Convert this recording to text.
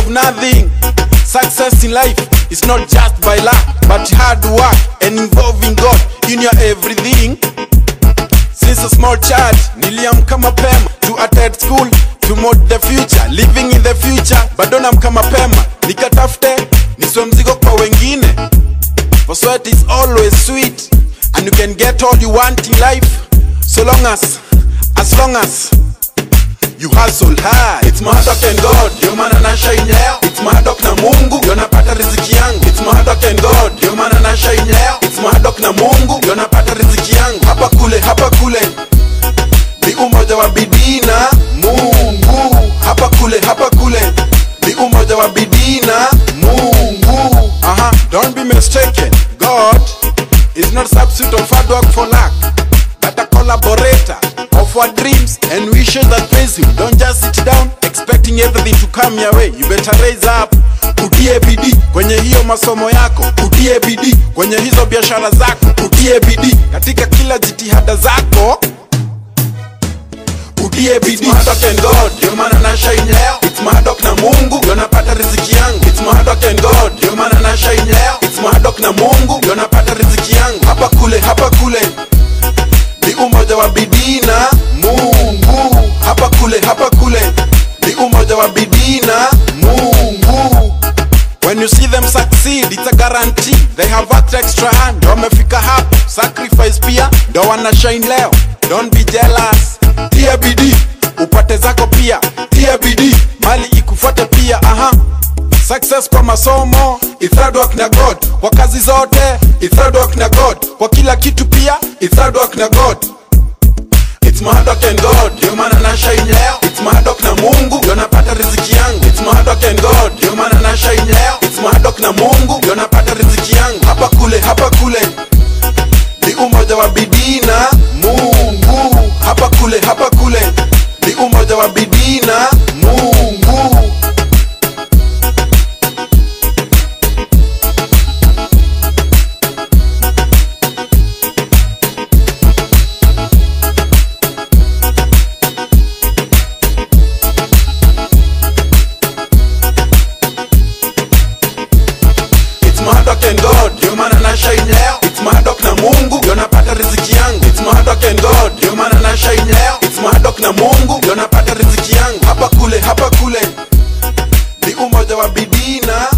of nothing. Success in life is not just by luck, but hard work and involving God in your everything. Since a small child, niliamka mapema to attend school to mod the future, living in the future. Bado namka mapema nikatafute niswe mzigo kwa wengine. For sweat is always sweet, and you can get all you want in life, so long as, as long as you hustle hard. It's my hard work and God, ndio maana na shine leo. It's my hard work na Mungu, ndio napata riziki yangu. It's my hard work and God, ndio maana na shine leo. It's my hard work na Mungu, ndio napata riziki yangu. Hapa kule, hapa kule, ni umoja wa bidii na Mungu. Hapa kule, hapa kule, ni umoja wa bidii na Mungu. Aha, don't be mistaken. God is not substitute of hard work for luck, but a collaborator of our dreams and wishes that pays you. Don't just sit down expecting everything to come your way. You better raise up, utie bidii kwenye hiyo masomo yako, utie bidii kwenye hizo biashara zako, utie bidii katika kila jitihada zako utie bidii. It's my hard work and God, ndio maana na shine leo. It's my hard work na Mungu, ndio napata riziki yangu. It's my hard work and God, ndio maana na shine leo. It's my hard work na Mungu, ndio napata riziki yangu. Hapa kule, hapa kule, ni umoja wa bidii na Mungu. Hapa kule, hapa kule, ni umoja wa bidii na Mungu. When you see them succeed, it's a guarantee they have worked extra hand. Ndio wamefika hapo, sacrifice pia ndio wana shine leo. Don't be jealous, tia bidii upate zako pia, tia bidii mali ikufuate pia. Aha, success kwa masomo, it's hard work na God. Kwa kazi zote, it's hard work na God. Kwa kila kitu pia, it's hard work na God. It's my hard work and God, ndio maana na shine leo. It's my hard work na Mungu, ndio napata riziki yangu. It's my hard work and God, ndio maana na shine leo. It's my hard work na Mungu, ndio napata riziki yangu. Hapa kule, hapa kule, ni umoja wa bidii na Mungu. Hapa kule, hapa kule, ni umoja wa bidii na Mungu. It's my hard work and God, ndio maana na shine leo. It's my hard work na Mungu, ndio napata riziki yangu. It's my hard work and God, ndio maana na shine leo. It's my hard work na Mungu, ndio napata riziki yangu. Hapa kule, hapa kule, ni umoja wa bidii na